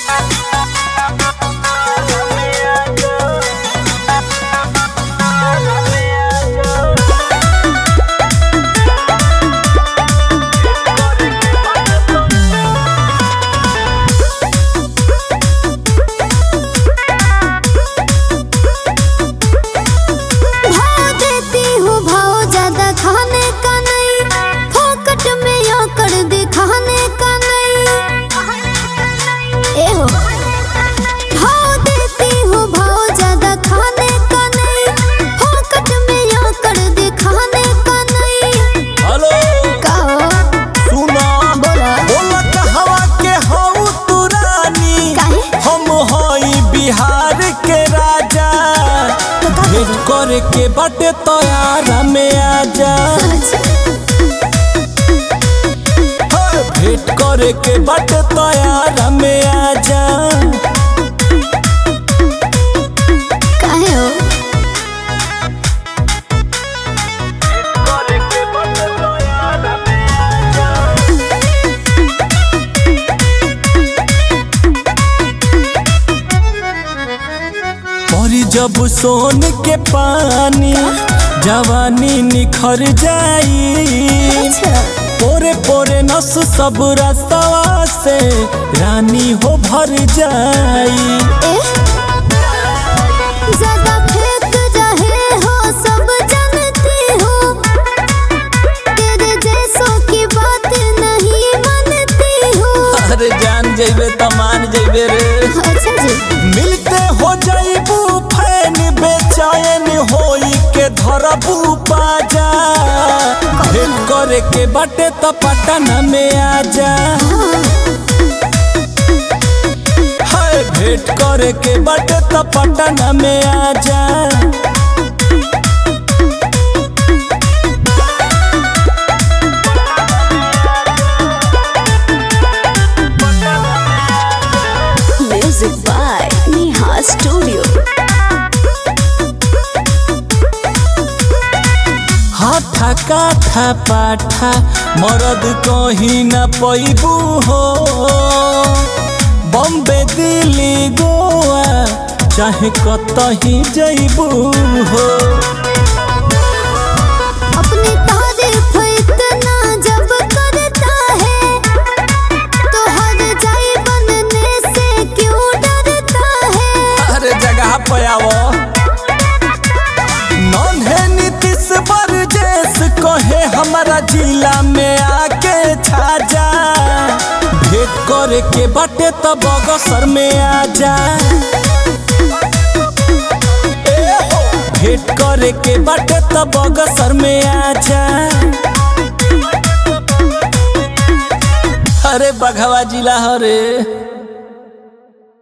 भाव देती हूँ भाव ज्यादा खाने का नहीं फोकट में यो कर दिखाने का नहीं ए हो भाव देती हूँ भाव ज्यादा खाने का नहीं फोकट में यो कर दिखाने का नहीं हेलो कहो सुना बोला बोला कहवा के हऊ तू रानी काहे हम हई बिहार के राजा तो का भेंट करे के बाटे तोयारा में आजा अच्छा हे, भेंट करे के बाटे तोयारा में आजा काहे हो परी जब सोन के पानी जवानी निखर जाई अच्छा पोरे पोरे नस सब रस्तवा से रानी हो भर जाई ए ज्यादा फेंक रहे हो सब जानती हूँ तेरे जैसों की बात नहीं मानती हूँ अरे जान जइबे त मान जइबे रे अच्छा जी मिलते हो जाइबू फैन बेचैन होई के धरबू पाजा भेंट करे के बाटे त पटना में आजा हाय भेंट करे के बाटे त पटना में आजा म्यूजिक बाय नेहा स्टूडियो हाथा काठा पाठा मरद कहीं न पैबू हो बम्बे दिल्ली गोवा चाहे कतही जइबू हो अपनी तारीफ इतना जब करता है तो हर जाई बनने से क्यों डरता है हर जगह पे आवो नन्हे नीतीश बरजेश कहे हमारा जिला में आके छाजा भेंट करे के बाटे त बगसर में आजा ए हो, भेंट करे के बाटे त बगसर में आजा अरे बघवा जिला हरे